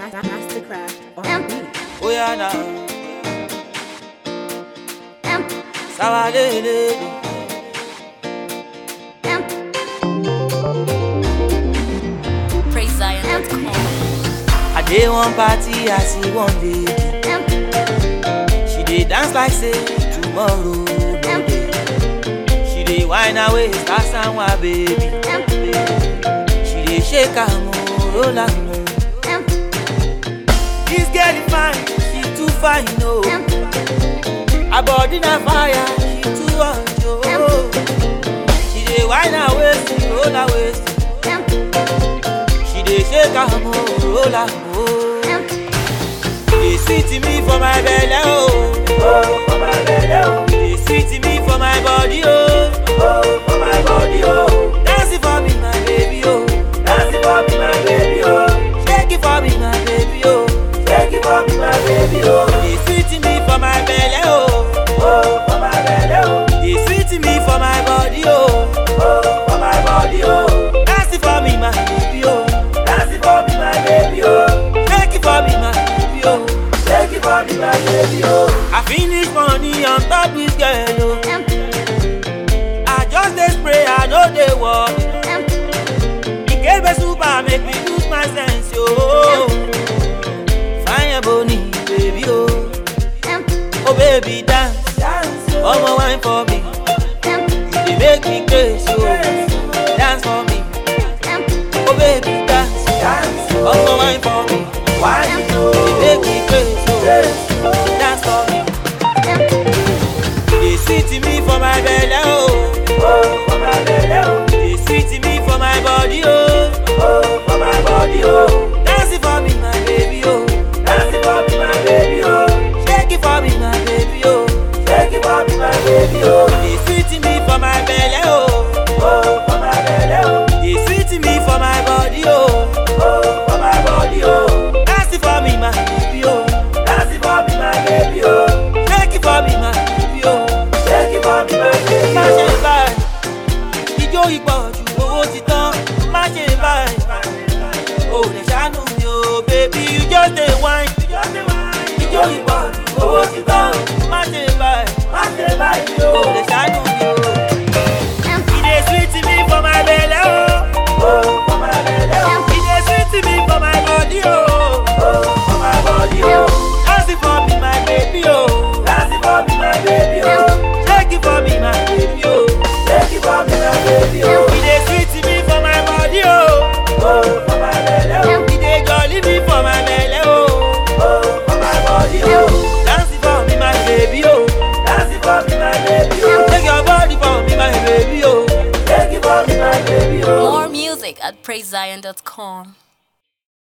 Mastercraft on beat. Oh yeah now. Sawadele. PraiseZion.com. I dey one party, I see one lady. She dey dance like say tomorrow no dey. She dey whine her waist, ask am why baby. She dey shake her mo, roll her mo. This girl is fine, she too fine oh. Her body na fire, she too hot oh. She dey whine her waist, roll her waist. She dey shake her mo, roll her mo. dey sweet me for my belle oh. Oh, for my belle oh. dey sweet me for my body oh. Oh, for my body oh. Dance it for me my baby oh. Dance it for me my baby oh. Shake it for me my baby oh. Shake it for me my baby oh. Dey sweet me for my belle oh. Oh, for my belle oh. Dey sweet me for my body oh. Oh, for my body oh. Dance it for me my baby oh. Dance it for me my baby oh. Shake it for me my baby oh. Shake it for me my baby oh. I finish money on top this girl oh. I just dey spray I no dey work. Ikebe super make me lose my sense oh. Fine boni baby oh. Oh baby dance, omo wine for me. You dey make me crazy oh. Dance for me, oh baby dance, omo wine for me. Wine oh. You dey make me crazy oh. Dance for me. You dey sweet me for my belle oh. Oh for my belle oh. You dey sweet me for my body oh. Oh for my body oh. Dance it for me my baby oh. Dance it for me my baby oh. Shake it for me my baby oh. Shake it for me my baby oh. You dey sweet me for my belle oh. Oh for my belle oh. You dey sweet me for my body oh. Oh for my body oh. Dance it for me my baby oh. Dance it for me my baby oh. Shake it for me my baby oh. Shake it for me my baby oh. Má ṣe báyìí, ijó ìpọ̀jù owó ti tán. Má ṣe báyìí, o lè ṣàánú mi o, baby you just dey whine. Ijó ìpọ̀jù owó ti tán. Má ṣe báyìí, o lè ṣàánú mi o. E dey sweet me for my belle oh. Oh, for my belle oh. E dey sweet me for my body oh. Oh, for my body oh. Dance it for me my baby oh. Dance it for me my baby oh. Shake it for me my baby oh. Shake it for me my baby oh. E dey sweet me for my body oh. Oh, for my belle oh. E dey jolly me for my belle oh. Oh, for my body oh. Dance it for me my baby oh. Dance it for me my baby oh. Take your body for me my baby oh. Take it for me my baby oh. More music at PraiseZion.com.